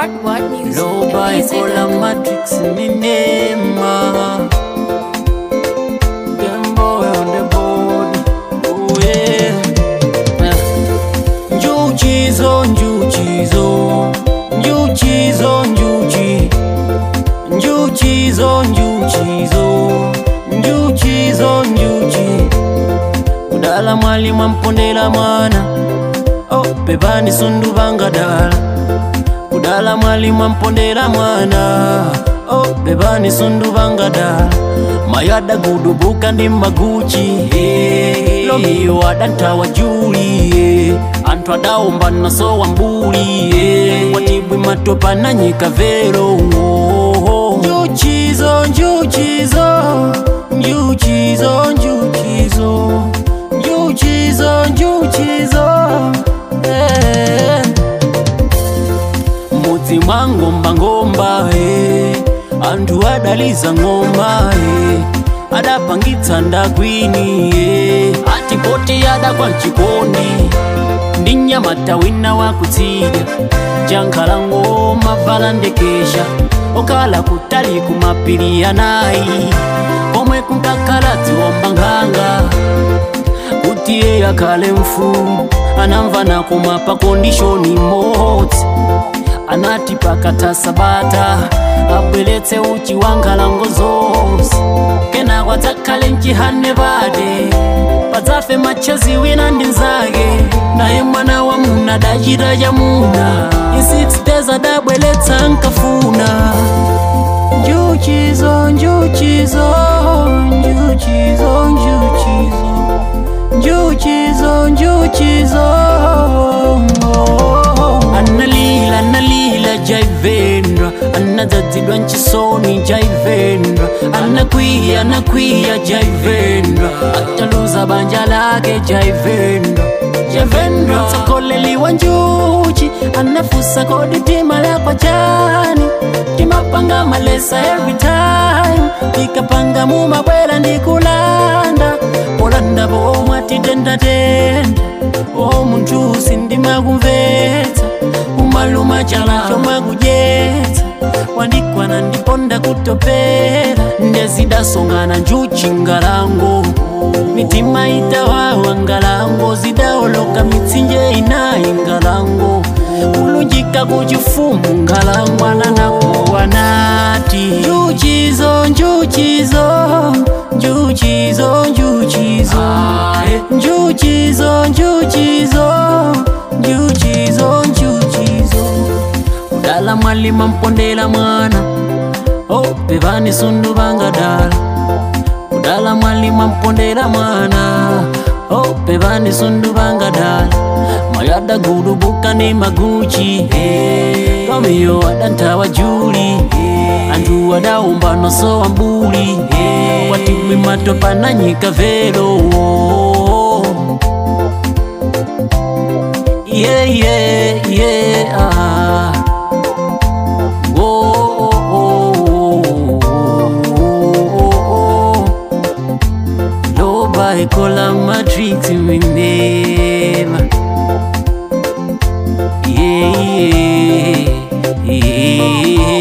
What What Music? loba ikola matrix ninema Gameboy on the board oh yeah njuchizo njuchizo njuchizo njuchi njuchizo njuchizo njuchizo njuchi kudala mwali mwampondela mwana oh pepani sundu bangadala kudala mwali mwampondela mwana oh bebani sundu bangadala mayada gudubuka ndi maguchi hey. lomiyo adantawa juli hey. anthu adawomba naso wambuli hey. watibwi matopa na nyika vero oh. njuchizo njuchizo njuchizo njuchizo njuchizo njuchizo hey mudzi mwa ngomba e anthu adaliza ng'omba e adapangitsa ndagwini e atipoti adakwa mchikondi ndi mnyamata wina wakutsidya jankhala ng'oma vala ndekesha okhala kutali kumapiri anayi komwe kunkakhala dziwomba nkhanga kuti iye akhale mfumu anamva nakoma pa kondishoni imodzi anati pakatha sabata abweretse uchi wa nkhalango zonse kenako adzakhale mchihane pade padzafe matchazi wina ndi nzake naye mwana wa muna adachita chamuna in six days adabweretsa nkafuna njuchizo njuchizo njuchizo njuchizo njuchizo njuchizo analila analila jaivendra anadzadzidwa nchisoni jaivendra anakwiya anakwiya jaivendra ataluza banja lake jaivendra jaivendra tsakoleliwa njuchi anafusa kodi tima lakwa chani timapanga malesa every time tikapanga mumabwera ndikulanda polanda pomwe tidendatenda o munthu sindimakumvetsa umaluma chala chomwe kudyetsa wandikwana ndiponda kutopera ndezidasongana njuchi ngalango mitima itawawa ngalango zidaoloka mitsinje inayi ngalango kulunjika kuchifumu ngalango ananakuwa nati njuchizo njuchizo njuchizo njuchizo njuchizo njuchizo njuchizo njuchizo kudala mwalima mpondela mwana oh pevani sundu bangadala kudala mwalima mpondela mwana oh pevani sundu bangadala mayada gudubuka ndi maguchi hey. lomiyo adantawa juli hey. anthu adawomba noso wambuli hey. watimwi matopa na nyika vero yeah, yeah, yeah, ah. Oh, oh, oh, oh, oh. loba ikola matrix minema yeah, yeah, yeah.